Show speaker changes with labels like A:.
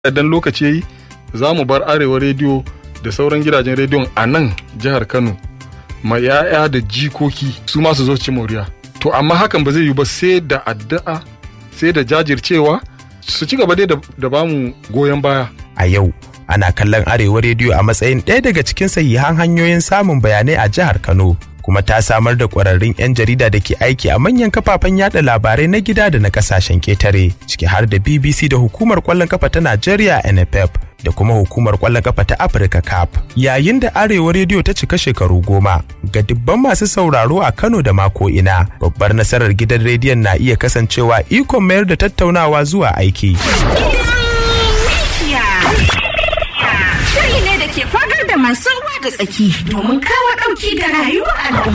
A: idan lokaci yayi za mu bar arewa rediyo da sauran gidajen rediyon a nan jihar kano ma 'ya'ya da jikoki su ma su zo ci moriya to amma hakan ba zai yi ba sai da addu'a sai da jajircewa su ci gaba dai da bamu goyon baya
B: a yau ana kallon arewa rediyo a matsayin ɗaya daga cikin sahihan hanyoyin samun bayanai a jihar kano kuma ta samar da ƙwararrun 'yan jarida da ke aiki a manyan kafafen yada labarai na gida da na kasashen ketare ciki har da bbc da hukumar kwallon kafa ta najeriya nff da kuma hukumar kwallon kafa ta afirka cap yayin da arewa rediyo ta cika shekaru goma ga dubban masu sauraro a kano da mako ina babbar nasarar gidan rediyon na iya kasancewa ikon mayar da tattaunawa zuwa aiki
C: Shiri ne da ke fagar da masu ruwa da tsaki domin kawo ɗauki ga rayuwar al'umma.